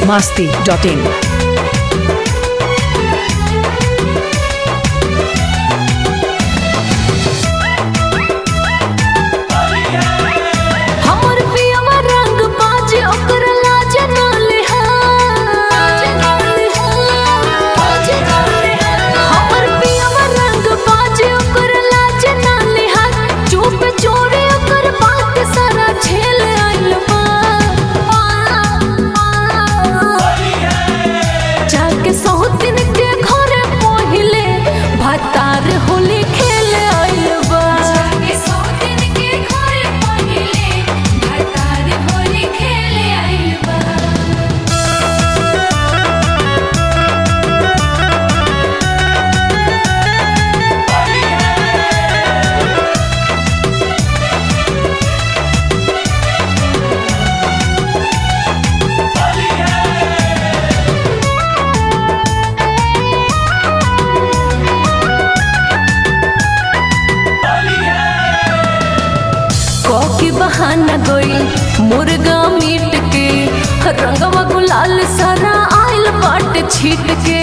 masti.in. हमर पियवा रंग बाज ओकर लाज ना लिहाज हमर पियवा रंग बाज ओकर लाज ना लिहाज चुप चोरे ओकर बात सारा झेल आइल बा जाके सौतिन के घरे पहिले भातार होली खेल आइल बा जाके सौतिन के घरे पहिले भातार होली खेल आइल बा कॉकी बहाना गई मुर्गा मीट के रंगवा गुलाल सारा आइल बाट छीट के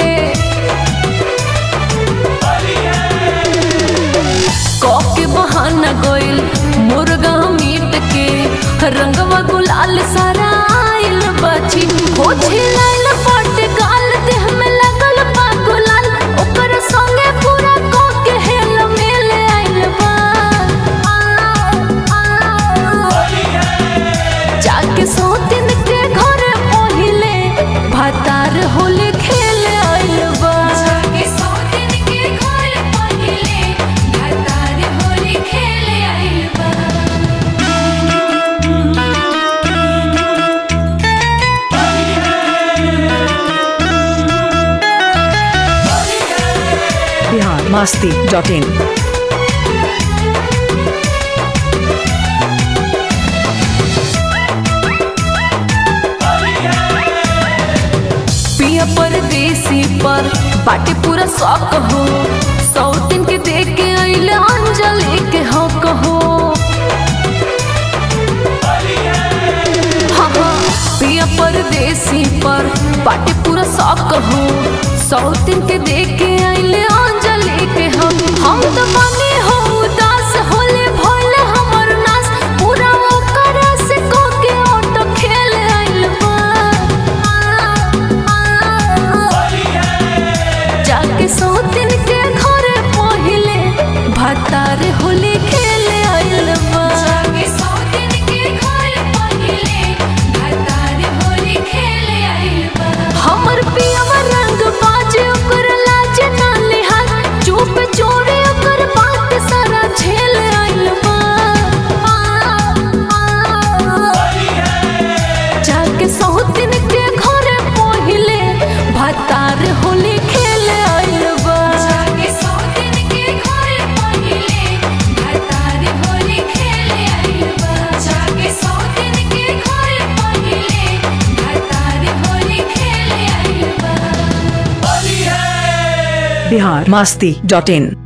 कॉकी बहाना गई मुर्गा मीट के रंगवा गुलाल सारा आइल बाची हो छिलाइल बाट गाल देह में लगल बा गुलाल ओकर संगे पूरा कॉके हेल मेल आइल बा जाके सौतिन के घरे पहिले भातार होली खेल आइल बा जाके सौतिन के घरे पहिले भातार होली खेल आइल बा Bihar masti.in. पिया परदेसी पर बाटे पूरा शौक हो सौ दिन के देख के अइले अंजलि के हक हो हाँ हाँ पिया परदेसी पर बाटे पूरा शौक हो सौ दिन के देख के अइले अंजलि के हम हम तो बने हो उदास होले भोले हमर नास पूरा ओकर से को के ऑटो खेल आइल बा जाके सौतिन के घरे पहिले भातार होली खेल आइल बा जाके सौतिन के घरे पहिले भातार होली खेल आइल बा हमर पियवा रंग बाज ओकर लाज ना लिहाज चुप चोरे ओकर बात सारा झेल आइल बा जाके सौतिन के घरे पहिले भातार होली खेल आइल बा जाके सौतिन के घरे पहिले भातार होली खेल आइल बा जाके सौतिन के घरे पहिले भातार होली खेल आइल बा Bihar masti.in.